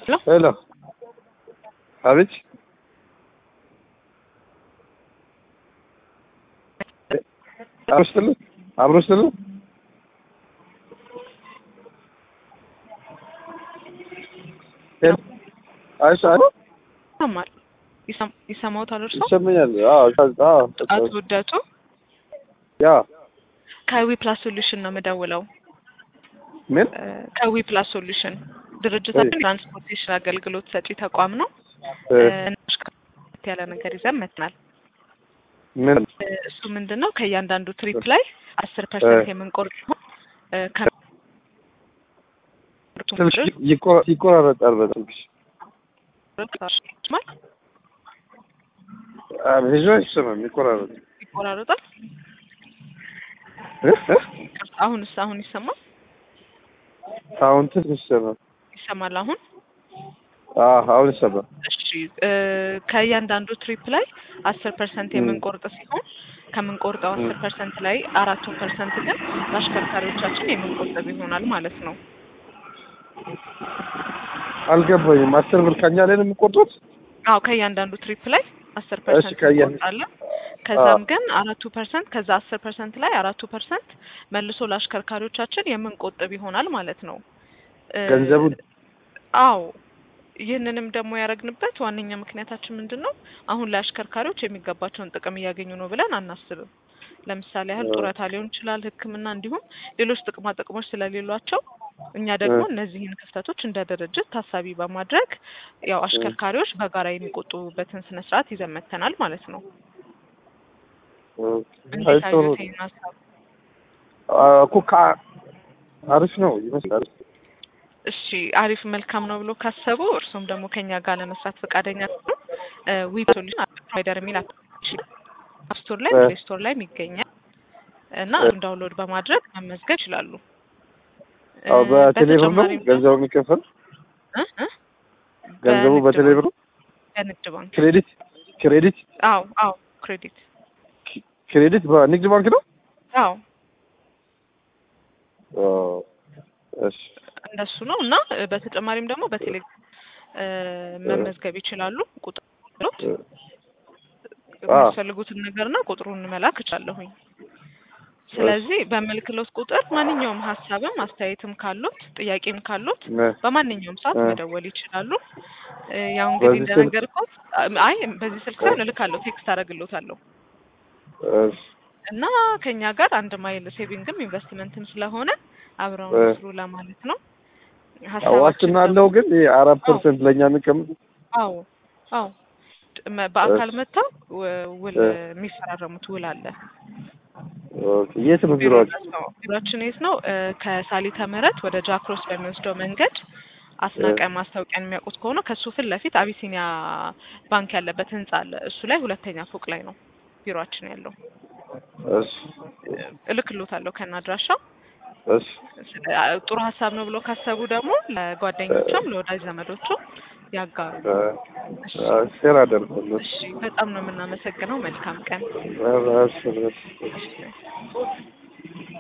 ሄሎ አቤት አብሮ ስትል አብሮ ስትል አይሽ አይ ይሰማል ይሰም- ይሰማዎታል እርሶ? ይሰማኛል። አዎ አዎ አቶ ውደቱ ያ ከዊ ፕላስ ሶሉሽን ነው የምደውለው። ምን እ፣ ከዊ ፕላስ ሶሉሽን ድርጅታችን ትራንስፖርቴሽን አገልግሎት ሰጪ ተቋም ነው። እ፣ እ፣ ያለ ነገር ይዘን መጥናል። ምን እሱ ምንድን ነው ከእያንዳንዱ ትሪፕ ላይ አስር ፐርሰንት የምንቆርጥ ሲሆን እ፣ ከ- ስልክ ይቆ- ይቆራረጣል በስልክሽ ማለት ብዙ አይሰማም ይቆራረጥ ይቆራረጣል። እ እ አሁንስ አሁን ይሰማል አሁን ትንሽ ይሰማል ይሰማል አሁን አዎ አሁን ይሰማል እሺ እ፣ ከእያንዳንዱ ትሪፕ ላይ አስር ፐርሰንት የምንቆርጥ ሲሆን ከምንቆርጠው አስር ፐርሰንት ላይ አራቱ ፐርሰንት ግን ለአሽከርካሪዎቻችን የምንቆጥብ ይሆናል ማለት ነው። አልገባኝም አስር ብር ከኛ ላይ ነው የሚቆርጡት አዎ ከእያንዳንዱ ትሪፕ ላይ አስር ፐርሰንት ከእያ- እንቆርጣለን። ከዛም ግን አራቱ ፐርሰንት ከዛ አስር ፐርሰንት ላይ አራቱ ፐርሰንት መልሶ ለአሽከርካሪዎቻችን የምንቆጥብ ይሆናል ማለት ነው። እ፣ ገንዘቡን አዎ ይህንንም ደግሞ ያደረግንበት ዋነኛ ምክንያታችን ምንድን ነው? አሁን ላይ አሽከርካሪዎች የሚገባቸውን ጥቅም እያገኙ ነው ብለን አናስብም። ለምሳሌ ያህል ጡረታ ሊሆን ይችላል፣ ሕክምና እንዲሁም ሌሎች ጥቅማ ጥቅሞች ስለሌሏቸው እኛ ደግሞ እነዚህን ክፍተቶች እንደ ድርጅት ታሳቢ በማድረግ ያው አሽከርካሪዎች በጋራ የሚቆጥቡበትን ስነ ስርዓት ይዘን መጥተናል ማለት ነው። እንዴት አይ ጥሩ አዩት ይህን ሀሳብ? አ- እኮ ከ- አሪፍ ነው ይመስላል እሺ አሪፍ መልካም ነው ብሎ ካሰቡ እርሱም ደግሞ ከኛ ጋር ለመስራት ፈቃደኛ ነው ዊ ሶሉሽን ፕሮቫይደር የሚል አፕሊኬሽን አፕ ስቶር ላይ እ። ፕሌይ ስቶር ላይ ይገኛል እና እሱን ዳውንሎድ በማድረግ መመዝገብ ይችላሉ። እ፣ አዎ በቴሌብር ነው በተጨማሪም ደግሞ- ገንዘቡ የሚከፈል እ? እ? ገንዘቡ በንግድ በቴሌብር ነው ባንክ- በንግድ ባንክ ክሬዲት ክሬዲት አዎ አዎ ክሬዲት ክሬዲት በንግድ ባንክ ነው አዎ ኦ፣ እሺ እንደሱ ነው እና እ፣ በተጨማሪም ደግሞ በቴሌ እ፣ መመዝገብ ይችላሉ። ቁጥር ሎት እ፣ የሚያስፈልጉትን ነገርና ቁጥሩን መላክ እችላለሁኝ። ስለዚህ በምልክሎት ቁጥር ማንኛውም ሀሳብም አስተያየትም ካሉት ጥያቄም ካሉት ነ- በማንኛውም ሰዓት እ። መደወል ይችላሉ። እ፣ ያው እንግዲህ በዚህ ስልክ? እንደነገርኩት አይ በዚህ ስልክ ሳይሆን እልካለሁ፣ ቴክስት አደርግሎታለሁ እሺ እና ከኛ ጋር አንድ ማይል ሴቪንግም ኢንቨስትመንትም ስለሆነ አብረው እ። ስሩ ለማለት ነው። ዋስትና አለው ግን ይሄ አራት ፐርሰንት ለእኛ የሚቀምጥ አዎ አዎ መ- በአካል እሺ። መጥተው ው- ውል እ። የሚፈራረሙት ውል አለ። ኦኬ የት ነው ቢሮአችሁ ነው ቢሮአችን የት ነው? እ፣ ከሳሊተ ምህረት ወደ ጃክሮስ በሚወስደው መንገድ አስናቀ ማስታወቂያን የሚያውቁት ከሆነ ከሱ ፊት ለፊት አቢሲኒያ ባንክ ያለበት ህንጻ አለ። እሱ ላይ ሁለተኛ ፎቅ ላይ ነው ቢሮአችን ያለው። እሺ እ፣ እልክሎታለሁ ከነ አድራሻው። እሺ ስለ- አ- ጥሩ ሀሳብ ነው ብሎ ካሰቡ ደግሞ ለጓደኞቹም ለወዳጅ ዘመዶቹ ያጋሩ። እሺ፣ ሼር አደርጋለሁ እሺ፣ በጣም ነው የምናመሰግነው። መልካም ቀን። እሺ እሺ እሺ።